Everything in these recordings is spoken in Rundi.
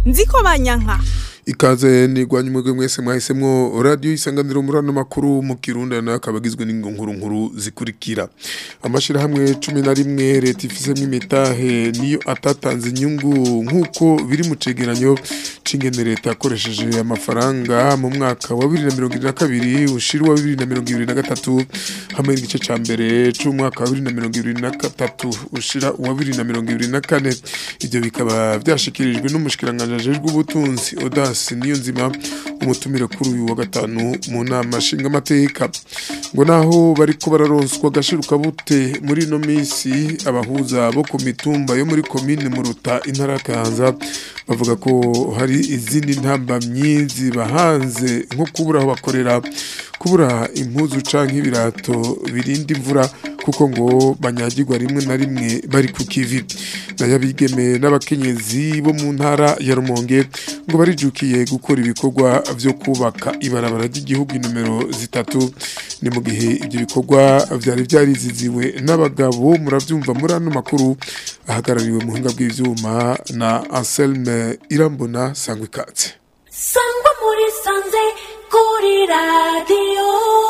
nziko banyanka ikaze nigwanye umwebwe mwese mwahisemwo radio isanganiro murano makuru mu Kirundi na kabagizwe n'ingonguru nkuru zikurikira amashirahamwe 11 leta ifisemo imitahe niyo atatanze inyungu nkuko biri mu cegeranyo cingene leta yakoresheje amafaranga mu mwaka wa 2022 ushira wa 2023 hamwe n'igice ca mbere c'umwaka wa 2023 ushira wa 2024 ivyo bikaba vyashikirijwe n'umushikiranganje ajejwe ubutunzi Odas niyo nzima umutumire kuri uyu wa gatanu mu nama nshingamateka ngo naho bariko bararonswa agashiruka bute muri ino minsi abahuza bo ku mitumba yo muri komine muruta intara kanza bavuga ko hari izindi ntambamyi zibahanze nko kubura aho bakorera kubura impuzu canke ibirato birinda imvura kuko ngo banyagirwa rimwe na rimwe bari ku kivi nayabigeme n'abakenyezi bo mu ntara ya Rumonge ngo barijukiye gukora ibikorwa vyo kubaka ibarabara ry'igihugu numero zitatu ni mu gihe ibyo bikorwa vyari vyariziziwe n'abagabo muravyumva muri ano makuru ahagarariwe mu buhinga bw'ivyuma na Anselme Irambona sangwa ikatse sangwa muri sanze kuri radiyo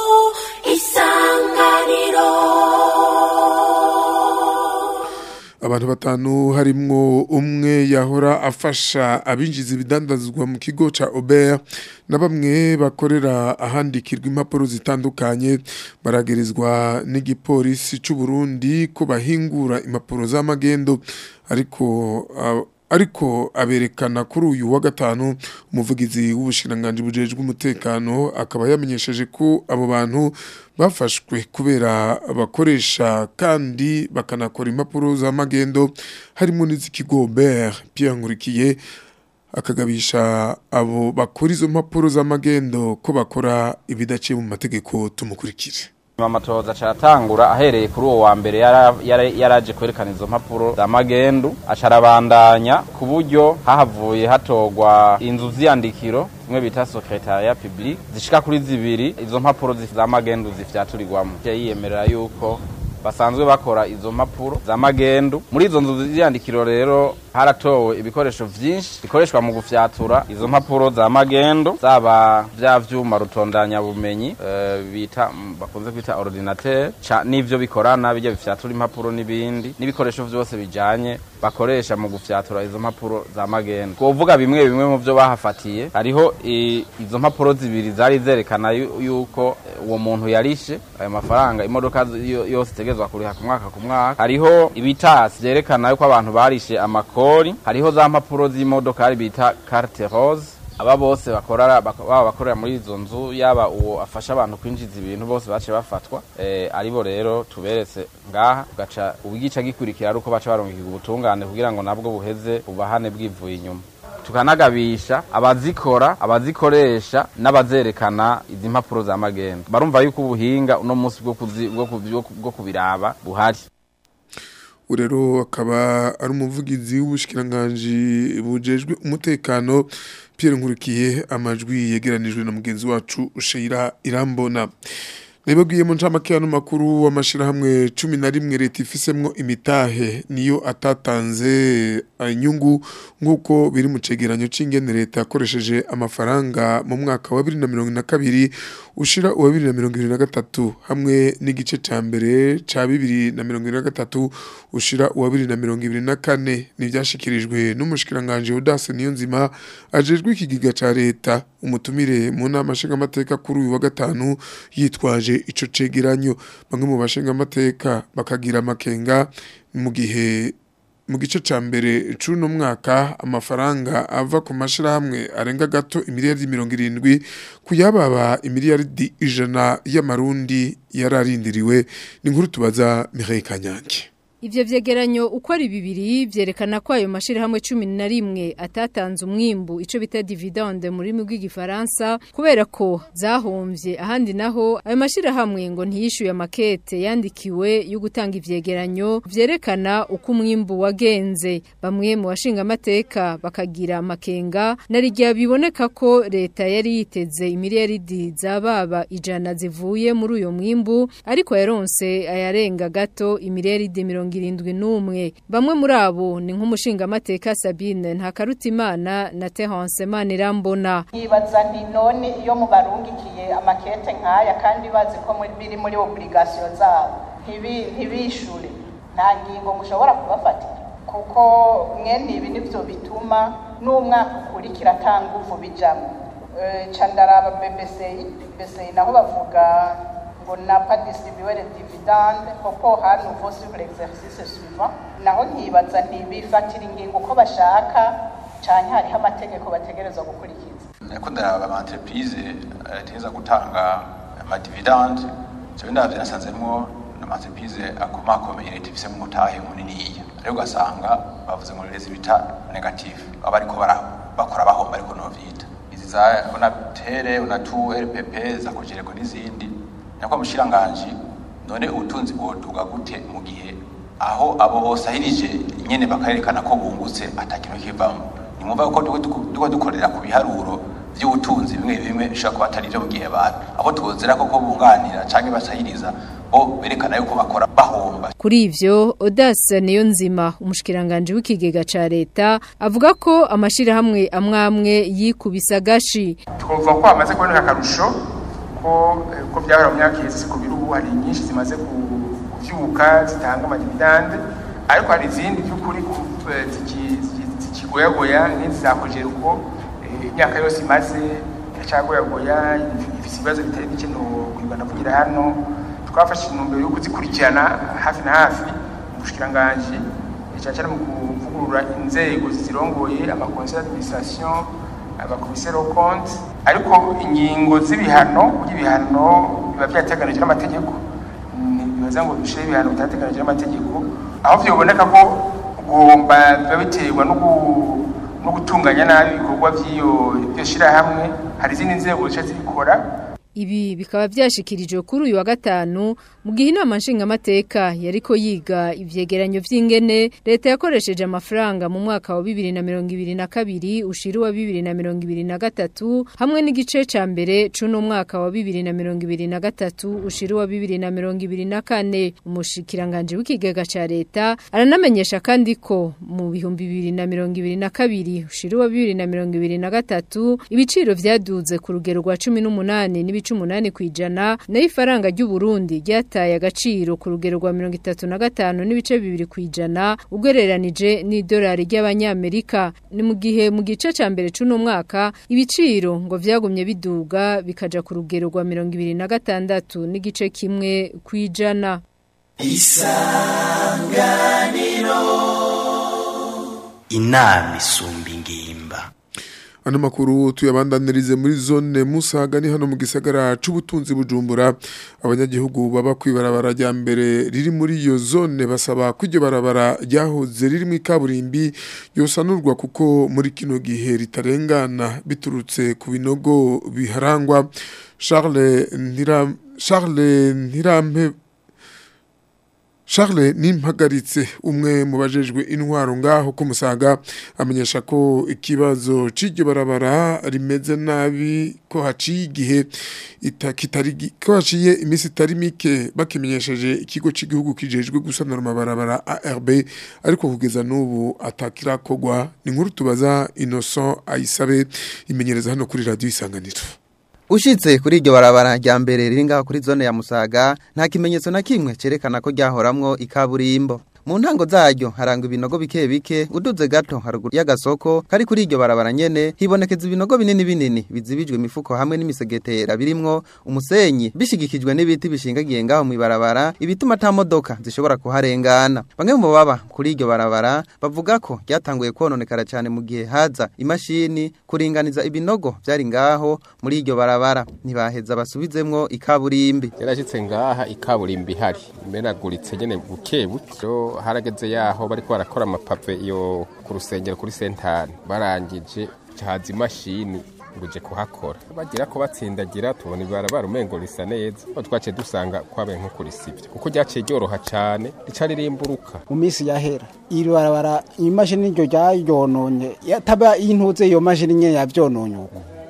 isanganiro abantu batanu harimwo umwe yahora afasha abinjiza ibidandazwa mu kigo ca Ober na bamwe bakorera ahandikirwa impapuro zitandukanye baragerezwa n'igipolisi c'u Burundi ko bahingura impapuro z'amagendo ariko uh, ariko aberekana kuri uyu wa gatanu umuvugizi w'ubushiranganje bujejwe umutekano akaba yamenyesheje ko abo bantu bafashwe kubera bakoresha kandi bakanakora impapuro za magendo harimo n'iz'ikigo Ber Pierre Nkurikiye akagabisha abo bakora izo mpapuro za magendo ko bakora ibidaciye mu mategeko tumukurikire amatoza aratangura ahereye kuri uwo wa mbere yaraje kwerekana izo mpapuro za magendu acarabandanya ku buryo hahavuye hatorwa inzu z'iyandikiro zimwe bita secretariat public zishika kuri zibiri izo mpapuro za magendu zifyaturirwamo yiyemerera yuko basanzwe bakora izo mpapuro za magendu muri izo nzu z'iyandikiro rero haratowe ibikoresho vyinshi bikoreshwa mu gufyatura izo mpapuro za magendo zaba vya vyuma rutondanya bumenyi uh, bita bakunze kwita ordinateur n'ivyo bikorana bijya bifyatura impapuro n'ibindi n'ibikoresho vyose bijanye bakoresha mu gufyatura izo mpapuro za magendo kuvuga bimwe bimwe mu vyo bahafatiye hariho izo mpapuro zibiri zari zerekana yuko uwo muntu yarishe ayo mafaranga imodoka yose itegezwa kuriha ku mwaka ku mwaka hariho ibitasi vyerekana yuko abantu barishe amakuru hariho za mpapuro z'imodokari bita carte rose aba bose bakorera baba bakorera muri izo nzu yaba uwo afasha abantu kwinjiza ibintu bose bace bafatwa eh aribo rero tuberetse ngaha ugaca ubigica gikurikira ari uko baca barungika ubutungane kugira ngo nabwo buheze ubahane bwivuye inyuma tukanagabisha abazikora abazikoresha n'abazerekana izi mpapuro za magendo barumva yuko ubuhinga uno munsi bwo kubiraba buhari urero akaba ari umuvugizi w'ubushikiranganje bujejwe umutekano Pierre Nkurikiye amajwi yegeranijwe na mugenzi wacu Sheira Irambona Nibabwiye mu ncamake ya makuru w'amashirahamwe 11 leta ifisemwo imitahe niyo atatanze inyungu nkuko biri mu cegeranyo c'ingene leta yakoresheje amafaranga mu mwaka wa 2022 ushira uwa 2023 hamwe n'igice ca mbere ca 2023 ushira uwa 2024 nivyashikirijwe n'umushikiranganje Udase niyo nzima ajejwe ikigiga ca leta umutumire mu nama nshingamateka kuri uyu wa gatanu yitwaje ico cegeranyo bamwe mu bashinga amateka bakagira amakenga mu gihe mu gice ca mbere c'uno mwaka amafaranga ava ku mashirahamwe arenga gato imiliyaridi mirongo irindwi kuyababa imiliyaridi ijana y'amarundi yararindiriwe ni nkuru tubaza Mireille Kanyange Ivyo vyegeranyo uko ari bibiri vyerekana ko ayo mashirahamwe 11 atatanze umwimbu ico bita dividende muri rurimi rw'igifaransa kubera ko zahomvye ahandi naho ayo mashirahamwe ngo ntiyishuye makete yandikiwe yo gutanga ivyegeranyo vyerekana uko umwimbu wagenze bamwe mu bashinga amateka bakagira makenga narijya biboneka ko leta yari yiteze imiliyaridi zababa ijana zivuye muri uyo mwimbu ariko yaronse ayarenga gato imiliyaridi mirongo irindwi n'umwe bamwe muri abo ni nk'umushingamateka Sabine Ntakarutimana na Terence Manirambona yibaza nti none iyo mubarungikiye amakete nk'aya kandi bazi ko muri- biri muri obligation zabo ntibi- ntibishure nta ngingo mushobora kubafatira kuko mwene ibi nivyo bituma n'umwaka ukurikira ata nguvu bijamwo Eh, ca ndaraba BBC BBC naho bavuga ngo n'a pas distribué les dividendes kuko hari nouveau sur l'exercice suivant naho nkibaza ntibifatira ingingo uko bashaka canke hariho amategeko bategerezwa gukurikiza ariko ndaraba ama entreprise ategereza gutanga amadividende jewe ndavye nasanzemwo ama entreprise akomakomeye leta ifise mu mutahe muniniya rero ugasanga bavuze ngo rezi bita negative baba bariko bara- bakora bahomba ariko novyita izi za onatere onatu rpp za kojereko n'izindi nyakwa mushiranganji none ubutunzi bwoduga gute mu gihe aho abo bosahirije nyene bakayerekana ko bungutse atakintu kivamo nimwumva ko duko dukorera ku biharuro vy'ubutunzi bimwe bimwe bishobora kuba atari vyo mu gihe bantu abo tuzera koko bunganira canke basahiriza bo berekana yuko bakora bahomba Kuri ivyo Audace niyo nzima umushikiranganje w'ikigega ca leta avuga ko amashirahamwe amwamwe yikubisa gashi twumva ko hamaze kuboneka akarusho ko eh, ko byahora mu myaka iheze ku birubu hari nyinshi zimaze ku- kuvyuka zitanga amadividande ariko hari izindi by'ukuri ku- eh, ziki- ziki- zikigoyagoya nk'izi zakojeje uko eh, imyaka yose imaze iracagoyagoya ifise ibibazo bitari bike no kwibana kugira hano twafashe intumbero yo kuzikurikirana hafi na hafi mu bushikiranganji cyane cyane mu kuvugurura inzego zirongoye amakonseil d'administration abakomiseri konti ariko ingingo z'ibihano kuko ibihano biba byateganijwe n'amategeko ntibibaza ngo dushyire ibihano bitateganijwe n'amategeko aho byoboneka ko ugomba biba biterwa no gu- no gutunganya nabi ibikorwa by'iyo iryo shyirahamwe hari izindi nzego zica zibikora Ibi bikaba byashikirijwe kuri uyu wa gatanu mu gihe inama nshingamateka yariko yiga ivyegeranyo vy'ingene leta yakoresheje amafaranga mu mwaka wa 2022 ushira wa 2023 hamwe n'igice ca mbere cuno mwaka wa 2023 ushira wa 2024 umushikiranganje w'ikigega ca leta aranamenyesha kandi ko mu bihumbi 2022 ushira wa 2023 ibiciro vyaduze ku rugero rwa 18 n'ibice 8 kwijana nayo ifaranga ry'u Burundi ryataye agaciro ku rugero rwa 35 n'ibice 2 kwijana ugereranije n'idolari ry'abanyamerika ni mu gihe mu gice ca mbere cuno mwaka ibiciro ngo vyagumye biduga bikaja ku rugero rwa 26 n'igice kimwe kwijana inama isumba ingimba Ano makuru tuyabandanirize muri zone Musaga ni hano mu gisagara c'ubutunzi bujumbura abanyagihugu baba kwibarabara rya mbere riri muri iyo zone basaba ko iryo barabara ryahoze riri mu kaburimbi yosanurwa kuko muri kino gihe ritarengana biturutse ku binogo biharangwa Charles Ntira Charles Ntirampe Charles nimpagaritse umwe mu bajejwe intwaro ngaho ko musaga amenyesha ko ikibazo c'iryo barabara rimeze nabi ko haciye igihe ita- kitari gi- ko haciye imisi itari mike bakimenyesheje ikigo c'igihugu kijejwe gusanura amabarabara ARB ariko kugeza n'ubu atakirakogwa ni nkuru tubaza Innocent Ayisabe imenyereza hano kuri radio isanganiro Ushitse kuri iryo barabara rya mbere riri ngaho kuri zone ya Musaga nta kimenyetso na kimwe cerekana ko ryahoramwo ikaburimbo. Mu ntango zaryo harangwa ibinogo bike bike uduze gato haruguru y'agasoko kari kuri iryo barabara nyene hibonekeza ibinogo binini binini bizibijwe imifuko hamwe n'imisegetera birimwo umusenyi bishigikijwe n'ibiti bishingagiye ngaho mu ibarabara ibituma ata modoka zishobora kuharengana. Bamwe mu baba kuri iryo barabara bavuga ko ryatanguye kononekara cyane mu gihe haza imashini kuringaniza ibinogo byari ngaho muri iryo barabara ntibaheza basubizemwo ikaburimbi. yarashitse ngaha ikaburimbi ihari imenaguritse nyene buke buke harageze yaho bariko barakora amapave iyo ku rusengero kuri sentari barangije haza imashini nguje kuhakora bagira ko batsindagira tubona ibarabara umengo risa neza aho twaciye dusanga kwabaye nko kurisivye kuko ryaciye ryoroha cane rica ririmburuka mu minsi yahera iri barabara imashini iryo ryaryononye yataba intuze iyo mashini nyene yavyononye uko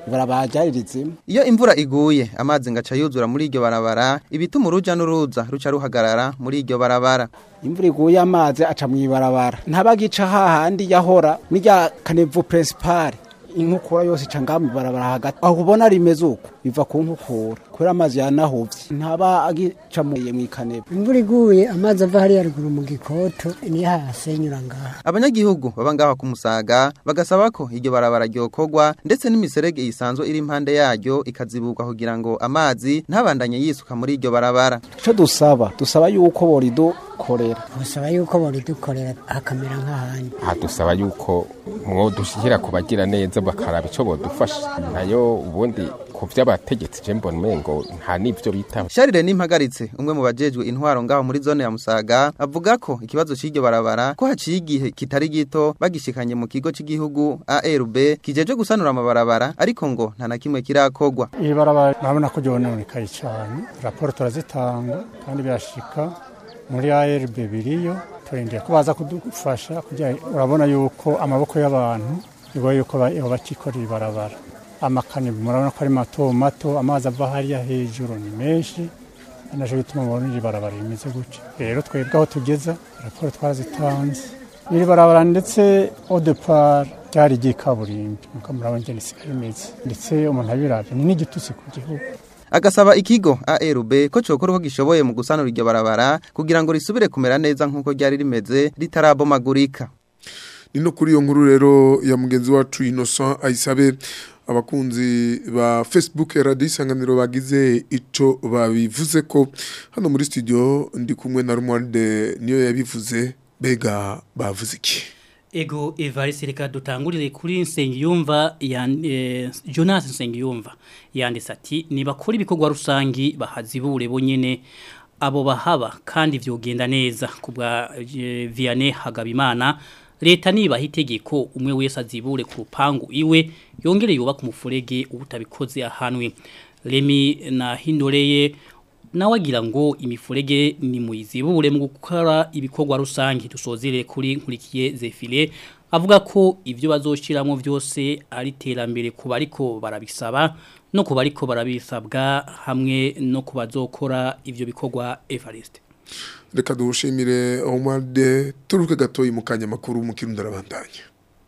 ibarabara ryaririzimo Iyo imvura iguye amazi ngaca yuzura muri iryo barabara ibituma uruja n'uruza ruca ruhagarara muri iryo barabara. imvura iguye amazi aca mu ibarabara ntabagica hahandi yahora n'irya kanevu principal inkukura yose ica ngaha mu ibarabara hagati aho ubona rimeze uko biva ku nkukura kubera amazi yanahuvye ntaba agica mu ikanevu imvura iguye amazi ava hariya ruguru mu gikoto niyo hasenyura ngaha Abanyagihugu baba ngaha ku Musaga bagasaba ko iryo barabara ryokorwa ndetse n'imiserege isanzwe iri impande yaryo ikaziburwa kugira ngo amazi ntabandanye yisuka muri iryo barabara. ico dusaba dusaba yuko boridukorera busaba yuko boridukorera hakamera nk'ahandi aha dusaba yuko mwodushyira ku bagira neza bakaraba icyo bodufasha nayo ubundi ku by'abategetsi je mbona umengo nta n'ivyo bitaho Sharire nimpagaritse umwe mu bajejwe intwaro ngaho muri zone ya Musaga avuga ko ikibazo c'iryo barabara ko haciye igihe kitari gito bagishikanye mu kigo c'igihugu ARB kijeje gusanura amabarabara ariko ngo nta na kimwe kirakogwa. iri barabara urabona ko ryononekaye cyane raporo turazitanga kandi birashika muri ARB biriyo turindiriye ko baza kudufasha kugira urabona yuko amaboko y'abantu bigoye yuko ba- bakikorera ibarabara amakani murabona ko ari mato mato amazi ava hariya hejuru ni menshi naje bituma mubona iri barabara rimeze gutya rero twebwe aho tugeza raporo twarazitanze iri barabara ndetse au départ ryari ry'ikaburimbi nuko murabona ingene risigaye rimeze ndetse umuntu abiravye ni n'igitutsi ku gihugu Agasaba ikigo ARB ko cokora uko gishoboye mu gusanura iryo barabara kugira ngo risubire kumera neza nk'uko ryari rimeze ritarabomagurika. Nino kuri iyo nkuru rero ya mugenzi wacu Innocent ayisabe abakunzi ba Facebook Radio Isanganiro bagize ico babivuze ko hano muri studio ndi kumwe na Romualde niyo yabivuze bega bavuze iki Ego Evariste reka dutangurire kuri Nsengiyumva ya eh, Jonas Nsengiyumva yanditse ati nibakora ibikorwa rusangi bahazibure bonyene abo bahaba kandi vyogenda neza kubwa eh, Vianney Hagabimana leta nibaha itegeko umwe wese azibure ku rupangu iwe yongere yubaka umufurege ubutabikoze ahanwe Remi na Hindoreye nawe agira ngo imifurege ni muyizibure mu gukora ibikorwa rusange dusozere kuri nkurikiye zefile avuga ko ibyo bazoshiramo byose ari terambere ku bariko barabisaba no ku bariko barabisabwa hamwe no ku bazokora ivyo bikorwa Evariste reka dushimire Romualde turuke gatoyi mu kanya makuru mu kirundo arabandanya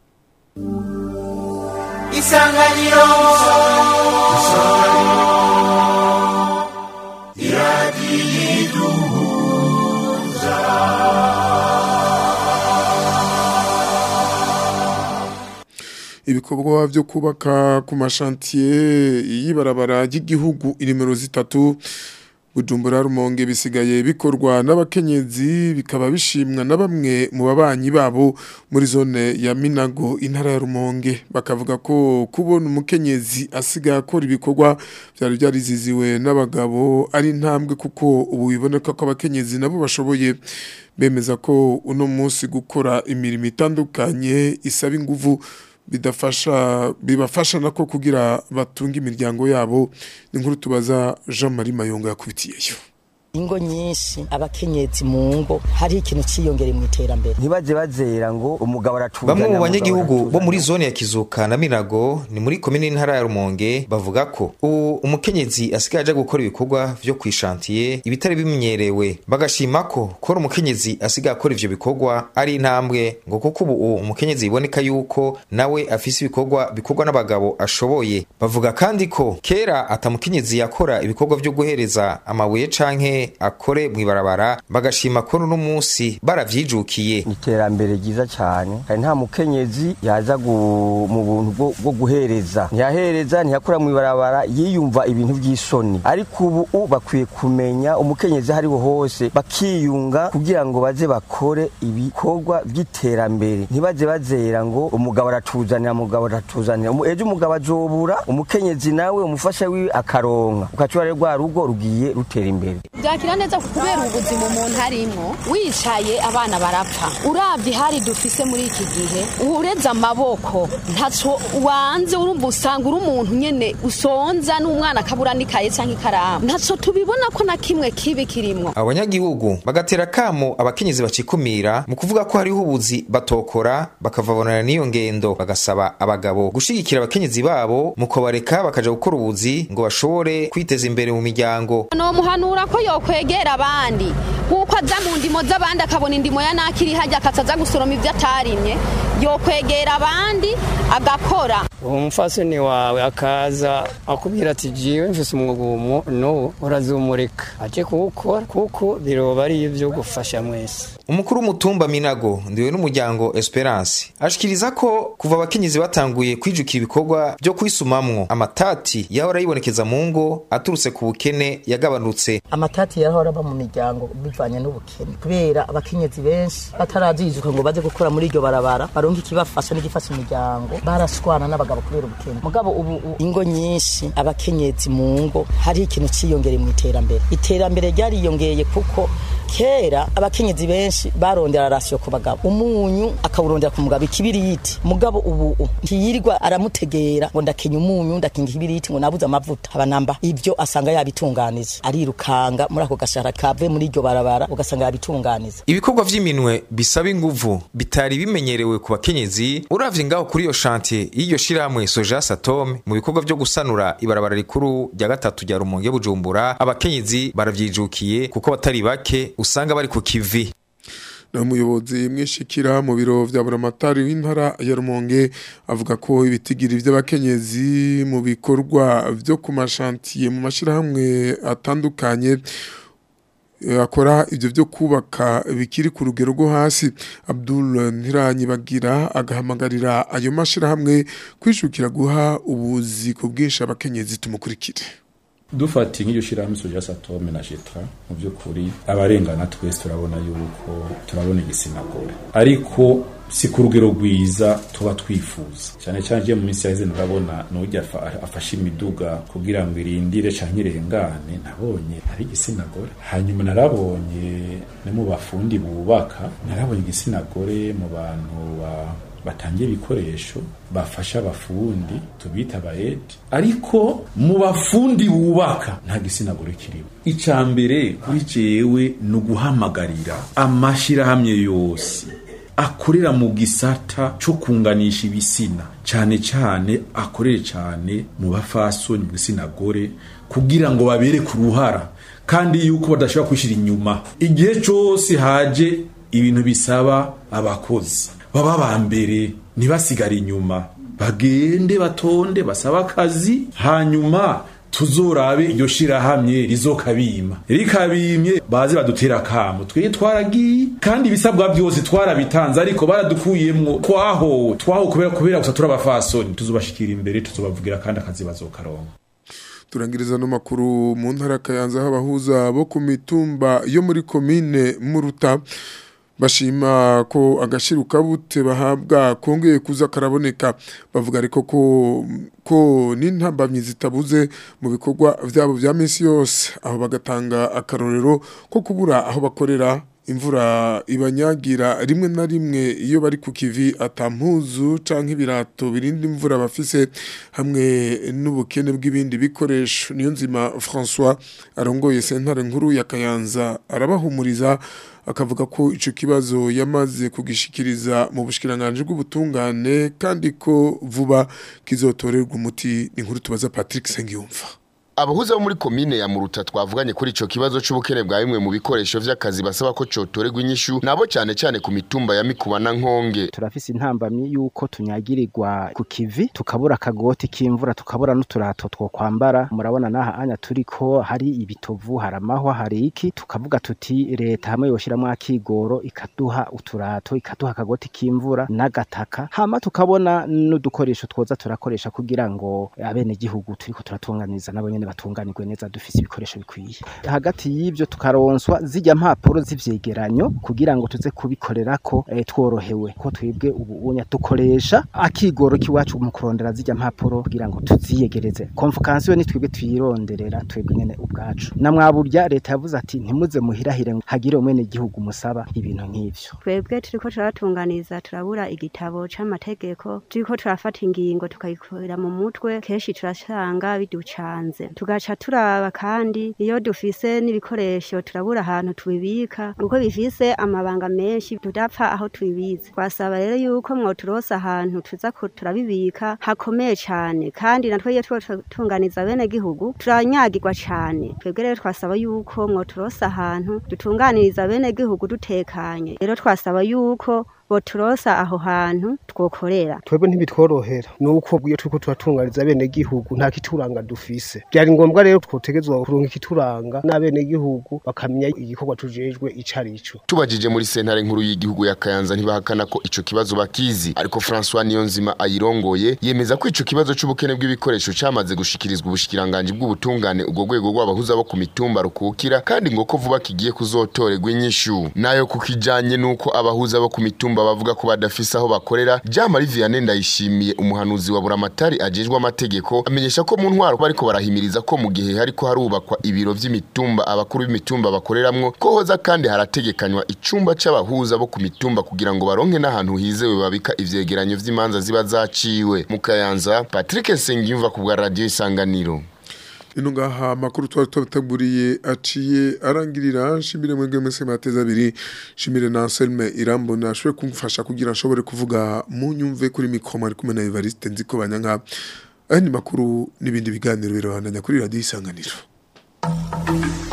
Isanganiro iradiyiduhuza ibikorwa byo kubaka ku mashantiye y'ibarabara ry'igihugu inimero zitatu Bujumbura rumonge bisigaye bikorwa n'abakenyezi bikaba bishimwa na bamwe mu babanyi babo muri zone ya Minago intara ya Rumonge bakavuga ko kubona umukenyezi asiga akora ibikorwa byari byariziziwe n'abagabo ari intambwe kuko ubu biboneka ko abakenyezi nabo bashoboye bemeza ko uno munsi gukora imirimo itandukanye isaba inguvu bidafasha bibafasha nako kugira batunga imiryango yabo ni nkuru tubaza Jean Marie Mayonga yakubitiyeyo ingo nyinshi abakenyezi mu ngo hari ikintu ciyongere mu iterambere ntibaze bazera ngo umugabo aracuza bamwe mu banyagihugu bo muri zone ya Kizuka na Minago ni muri komine y'intara ya Rumonge bavuga ko ubu umukenyezi asigaye aja gukora ibikorwa vyo kwishantiye ibitari bimenyerewe bagashima ko kora umukenyezi asigaye akora ivyo bikorwa ari intambwe ngo kuko ubu umukenyezi biboneka yuko nawe afise ibikorwa bikorwa n'abagabo ashoboye bavuga kandi ko kera atamukenyezi yakora ibikorwa vyo guhereza amabuye canke akore mwibarabara bagashima ko no munsi baravyijukiye iterambere ryiza cyane kandi nta mukenyezi yaza mu buntu bwo guhereza ntiyahereza ntiyakora mwibarabara yiyumva ibintu by'isoni ariko ubu bakwiye kumenya umukenyezi hariho hose bakiyunga kugira ngo baze bakore ibikorwa by'iterambere ntibaze bazera ngo umugabo aratuzanira umugabo aratuzanira ejo umugabo azobura umukenyezi nawe umufasha wiwe akaronka ukacyura rwa rugo rugiye rutera imbere byakira neza kubera ubuzima umuntu arimo wicaye abana barapfa urabye hari dufise muri iki gihe ureze amaboko ntaco wanze urumva usanga uri umuntu nyene usonza n'umwana akabura n'ikaye canke ikaramu ntaco tubibona ko na kimwe kibi kirimwo abanyagihugu bagatera kamo abakenyezi bacikumira mu kuvuga ko hariho ubuzi batokora bakavabonana n'iyo ngendo bagasaba abagabo gushigikira abakenyezi babo mu kubareka bakaja gukora ubuzi ngo bashobore kwiteza imbere mu miryango nomuhanura ko yokwegera abandi kuko aza mu ndimo z'abandi akabona indimo ya nakiri hajya akaza gusoroma ibyo atarimye yokwegera abandi agakora uwo mufasoni wawe akaza akubwira ati jiwe mfise umwugumo no urazumureka aje kuwukora kuko biroba ari ibyo gufasha mwese umukuru w'umutumba minago ndiwe n'umuryango esperance ashikiriza ko kuva abakenyezi batanguye kwijukira ibikorwa byo kwisumamwo amatati yahora yibonekeza mu ngo aturutse ku bukene yagabanutse amatati yahora aba mu miryango bivanye n'ubukene kubera abakenyezi benshi batarajijuka ngo baze gukora muri iryo barabara baronke ikibafasha n'igifasha imiryango barashwana n'abagabo kubera ubukene mugabo ubu u- ingo nyinshi abakenyezi mu ngo hariho ikintu ciyongereye mu iterambere iterambere ryariyongeye kuko kera abakenyezi benshi barondera rasiyo ku bagabo umunyu akawurondera ku mugabo ikibiriti mugabo ubu u- ntiyirirwa aramutegera ngo ndakenya umunyu ndakinga ikibiriti ngo nabuze amavuta abanamba ibyo asanga yabitunganije arirukanga muri ako gashara kave muri iryo barabara ugasanga yabitunganije ibikorwa vy'iminwe bisaba inguvu bitari bimenyerewe ku bakenyezi uravye ngaho kuri iyo shantiye y'iryo shirahamwe soja satome mu bikorwa vyo gusanura ibarabara rikuru rya gatatu rya rumonge bujumbura abakenyezi baravyijukiye kuko batari bake usanga bari ku kivi na umuyobozi mwishikira mu biro vya buramatari w'intara ya Rumonge avuga ko ibitigiri vy'abakenyezi mu bikorwa vyo ku mashantiye mu mashirahamwe atandukanye eh, akora ivyo vyo kubaka bikiri ku rugero rwo hasi Abdul Ntiranyibagira agahamagarira ayo mashirahamwe kwishukira guha ubuzi ku bwinshi abakenyezi tumukurikire dufata nk'iryo shyirahamwe soja satome na jetra mu by'ukuri abarengana twese turabona yuko turabona igitsina gore ariko si ku rugero rwiza tuba twifuza cyane cyane iyo mu minsi yaheze ndabona n'ujya afa- afashe imiduga kugira ngo irindire canke irengane nabonye ari igitsina gore hanyuma narabonye no mu bafundi bubaka narabonye igitsina gore mu bantu ba batangiye ibikoresho bafasha abafundi tubita abayedi ariko mu bafundi bubaka nta gitsina gore kirimo icya mbere kuri jewe ni uguhamagarira amashyirahamwe yose akorera mu gisata cyo kunganisha ibisina cyane cyane akorere cyane mu bafasoni mu gitsina gore kugira ngo babere ku ruhara kandi yuko badashobora kwishyira inyuma igihe cyose haje ibintu bisaba abakozi baba ba mbere ntibasigare inyuma bagende batonde basaba akazi hanyuma tuzorabe iryo shirahamwe rizokabima rikabimye baze badutera akamo twebwe twaragiye kandi ibisabwa byose twarabitanze ariko baradukuyemwo twahowe twahowe kubera kubera gusa turabafasoni tuzobashikira imbere tuzobavugira kandi akazi bazokaronka turangiriza no makuru mu ntara ya Kayanza aho abahuza bo ku mitumba yo muri komine Muruta bashima ko agashiruka bute bahabwa kongeye kuza karaboneka bavuga ariko ko ko n'intambamyi zitabuze mu bikorwa byabo bya minsi yose aho bagatanga akarorero ko kubura aho bakorera imvura ibanyagira rimwe na rimwe iyo bari ku kivi atampuzu canke ibirato birinda imvura bafise hamwe n'ubukene bw'ibindi bikoresho niyo nzima François arongoye sentare nkuru ya Kayanza arabahumuriza akavuga ko ico kibazo yamaze kugishikiriza mu bushikiranganje bw'ubutungane kandi ko vuba kizotorerwa umuti ni nkuru tubaza Patrick Sengiyumva abahuza bo muri komine ya muruta twavuganye kuri ico kibazo c'ubukene bwa bimwe mu bikoresho vy'akazi basaba ko cotorerwa inyishu nabo cane cane ku mitumba ya mikuba na nkonge turafise intambamyi yuko tunyagirirwa ku kivi tukabura akagoti k'imvura tukabura n'uturato two kwambara murabona n'aha anya turiko hari ibitovu hari amahwa hari iki tukavuga tuti leta hamwe yoshiramwo akigoro ikaduha uturato ikaduha akagoti k'imvura n'agataka hama tukabona n'udukoresho twoza turakoresha kugira ngo abenegihugu turiko turatunganiza nabo nyene batunganirwe neza dufise ibikoresho bikwiye hagati y'ibyo tukaronswa zijya mpapuro z'ivyegeranyo kugira ngo tuze kubikorera ko eh, tworohewe ko twebwe ubu unya dukoresha akigoro kiwacu mu kurondera zijya mpapuro kugira ngo tuziyegereze konfukansiyo ni twebwe tuyironderera twebwe nyene ubwacu na mwaburya leta yavuze ati ntimuze muhirahire ngo hagire umwene gihugu musaba ibintu nk'ivyo twebwe turiko turatunganiza turabura igitabo c'amategeko turiko turafata ingingo tukayikorera mu mutwe kenshi turasanga biducanze tugaca turaba kandi iyo dufise n'ibikoresho turabura ahantu tubibika kuko bifise amabanga menshi tudapfa aho tubibitse twasaba rero yuko mwoturosa ahantu tuza ku- turabibika hakomeye cane kandi natwe iyo turiko turatunganiza bene gihugu turanyagirwa cane twebwe rero twasaba yuko mwoturosa ahantu dutunganiriza bene gihugu dutekanye rero twasaba yuko boturosa aho hantu twokorera twebwe ntibitworohera nuko iyo turiko turatunganyiriza bene gihugu nta kituranga dufise byari ngombwa rero twotegezwa kuronka ikituranga n'abene gihugu bakamenya igikorwa tujejwe ico arico tubajije muri sentare nkuru y'igihugu ya Kayanza ntibahakana ko ico kibazo bakizi ariko François Niyonzima ayirongoye yemeza ko ico kibazo c'ubukene bw'ibikoresho camaze gushikirizwa ubushikiranganje bw'ubutungane ubwo rwego rw'abahuza bo ku mitumba rukukira kandi ngo ko vuba kigiye kuzotorerwa inyishu nayo kukijanye nuko abahuza bo ku mitumba bavuga ko badafise aho bakorera Jean Marie Vianney ndayishimiye umuhanuzi wa buramatari ajejwe amategeko amenyesha ko mu ntwaro bariko barahimiriza ko mu gihe hariko harubakwa ibiro vy'imitumba abakuru b'imitumba bakoreramwo ko hoza kandi harategekanywa icumba c'abahuza bo ku mitumba kugira ngo baronke n'ahantu hizewe babika ivyegeranyo vy'imanza ziba zaciwe mu Kayanza Patrick Sengiyumva ku bwa radio isanganiro ino ngaha amakuru twari twabateguriye aciye arangirira nshimire mwebwe mwese mateza abiri nshimire na Anselme Irambona ashobore kumfasha kugira nshobore kuvuga mu nyumve kuri mikoma ari kumwe na Evariste nziko banyanka ayandi makuru n'ibindi biganiro birabandanya kuri radio isanganiro